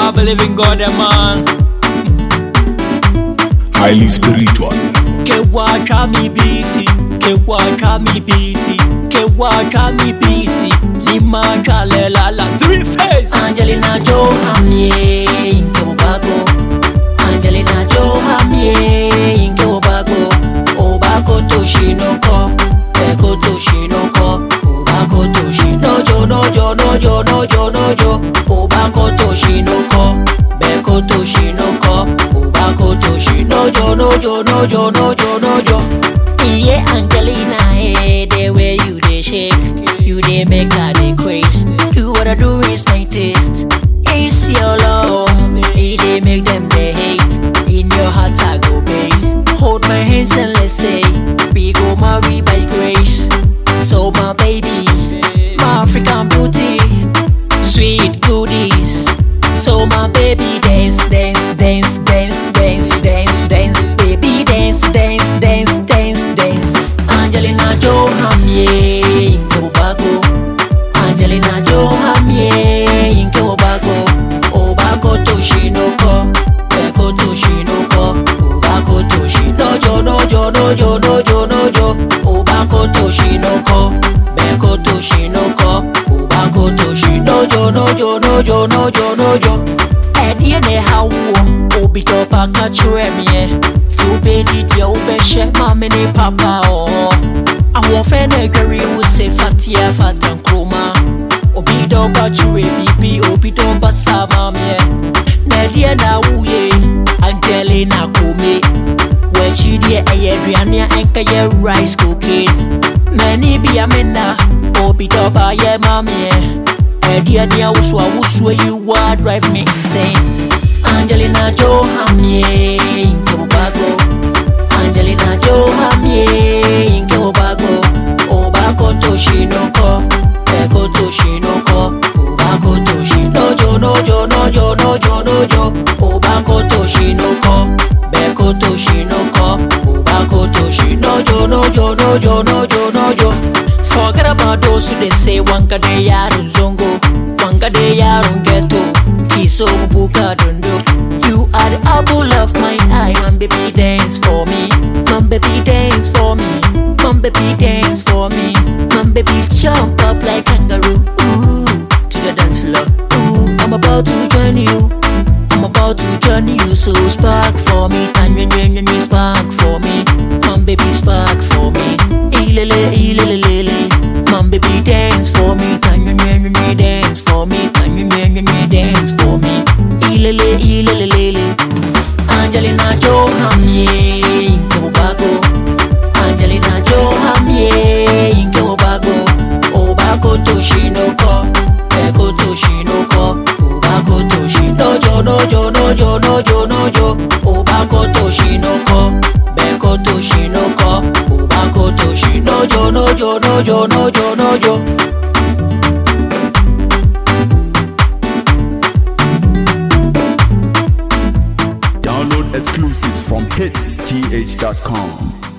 I believe in God, eh, man. Highly spiritual. Kewacha mi biti, kewacha mi biti, kewacha mi biti. Lima chale la la three face. Angelina Johamie Inke Obago Angelina Johamie Inke Obago Obako Toshinoko Beko Toshinoko Obako Toshinojo Nojo Nojo Nojo Nojo Obako Toshinoko Beko Toshinoko Obako Toshinojo Nojo Nojo Nojo Nojo Yeah Angelina eh the way you dey shake You dey make her dey craze Do what I do is my taste It's your love It dey make them dey hate In your heart I go base Hold my hands and let's say We go marry by grace So my baby My African beauty Sweet goodies So my baby dance, dance, dance, dance, dance, dance, dance Baby dance, dance, dance, dance, dance Angelina Johamie Inke Obago Angelina Johamie Inke Obago Obako Toshinoko Beko Toshinoko Obako Toshinojo Nojo Nojo Nojo Nojo Obako Toshinoko Beko Toshinoko Obako Toshinojo Nojo Nojo Nojo Nojo Ɛdeɛ na ɛha woɔ obi tɔ paka kyerɛ meɛ nti wobɛdi deɛ wobɛhyɛ maame ne papa ɔɔ ahoɔfɛ na adware wo se fateɛ fata nkroma obi dɔ ba kyerɛ biribi obi dɔ ba sa maameɛ na ɛdeɛ na woyɛ angelina kome wɔakyi deɛ ɛyɛ aduane a ɛnkɛyɛ rice cocaine mani bia mena obi dɔ ba yɛ maameɛ ɛdeɛ ne awoso awosoɔ yi wa drive me insane angelina johamie nkebobago angelina johamie nkebobago obako toshinoko beko toshinoko obako toshinojo nojo nojo nojo nojo obako toshinoko beko toshinoko obako toshinojo nojo nojo nojo nojo Forget about those who they say wanka de yaron zongo, wanka de yaron ghetto, kiso buka dondo. You are the apple of my eye, man baby dance for me, man baby dance for me, man baby dance for me, man baby jump up like kangaroo, ooh, to the dance floor. Ooh, I'm about to join you. I'm about to join you, so spark for me, and you, you, you, spark for me, man baby spark for me, ilele ilele, man baby dance for me, can you, you, you, dance for me, can you, you, you, dance for me, ilele ilele, Angelina Johamie, Nkebobago, Angelina Johamie, Nkebobago, Obako Toshinoko, Beko Toshinoko, Obako Toshinojo, Nojo, Nojo, Nojo, Nojo, Obako Toshinoko, Beko Toshinoko, Obako Toshinojo, Nojo, Nojo, Nojo, Nojo. Download exclusives from hitsgh.com.